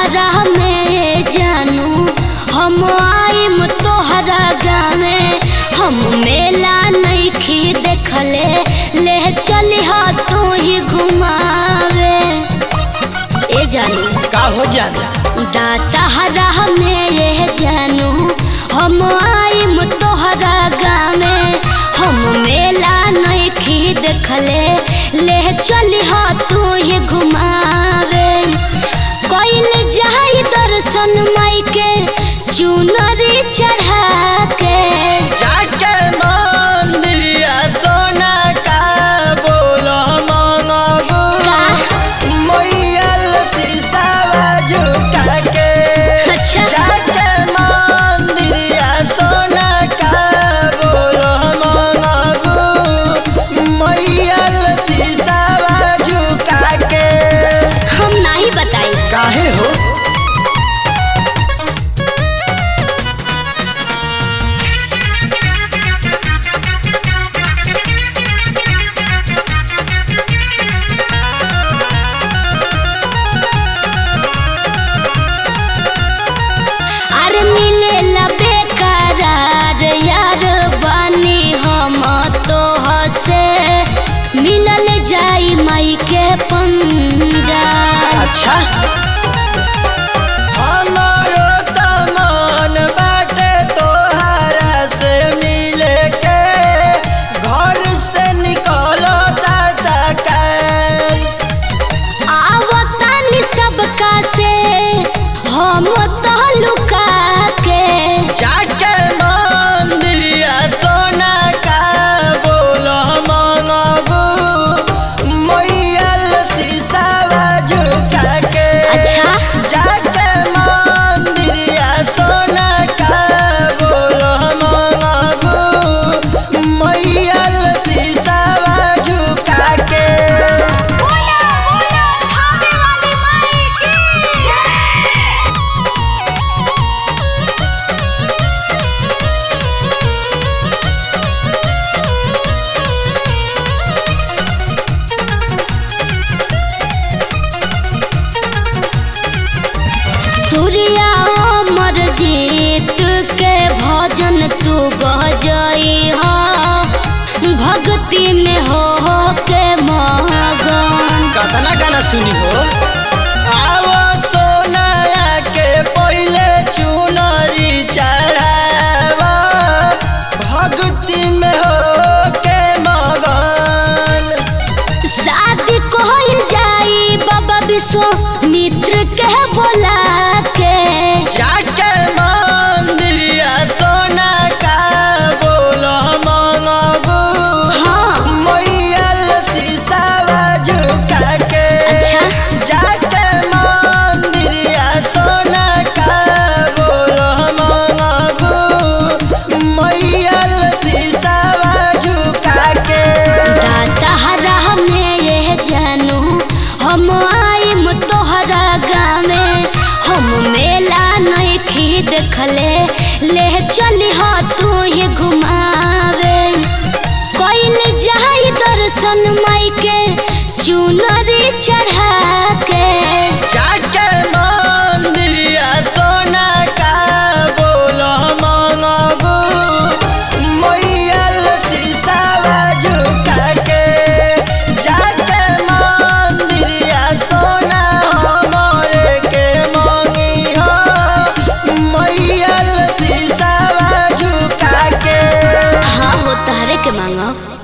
दशहरा में जानू हम आइम तोहरा गाँवे हम मेला नइखी देखले ले चली तू ही घुमावे ए जानू का हो जाना दशहरा में ये जानू हम आइम तोहरा गाँवे हम मेला नइखी देखले ले चली तू ही घुमावे कइल जाई दर्शन माई के चुनरी चढ़ा के जाके मंदिरिया सोना का बोलो मंगबू का? मैयल शीशावा झुका के अच्छा। जाके मंदिरिया सोना का बोलो मंगबू मैयल शीशावा झुका के हम नहीं बताई काहे हो अरे मिलेला बेकरार यार बानी हम तो हसे मिलल जाई माई के पंगा अच्छा हमारो त मन बाटे तोहरा से मिले के घर से निकलो दादा काल आवतानी सबका से हम तो लुका के जाके मंदिरिया सोना का बोलो मंगबू मैयल शीशावा झुका के अच्छा। जाके मंदिरिया सोना का बोलो मंगबू मैयल शीशावा झुका के सूर्या अमर जीत के भजन तू बजई हा भक्ति में हो हो के मगन कतना गाना सुनी हो आवो सोनाया के पहले चुनरी चढ़ावा भक्ति में हो के मगन शादी कोइल जाई बाबा विश्वामित्र के बोला के जाके मंदिरिया सोना का बोलो मंगबू हाँ मैयल शीशावा झुका के अच्छा। जाके मंदिरिया सोना का बोलो मंगबू मैयल शीशावा झुका के दशहरा में ये जानू हम आइम तोहरा गाँवे हम मेला नइखी देखले ले चली तू ही घुमावे कइल जाई दर्शन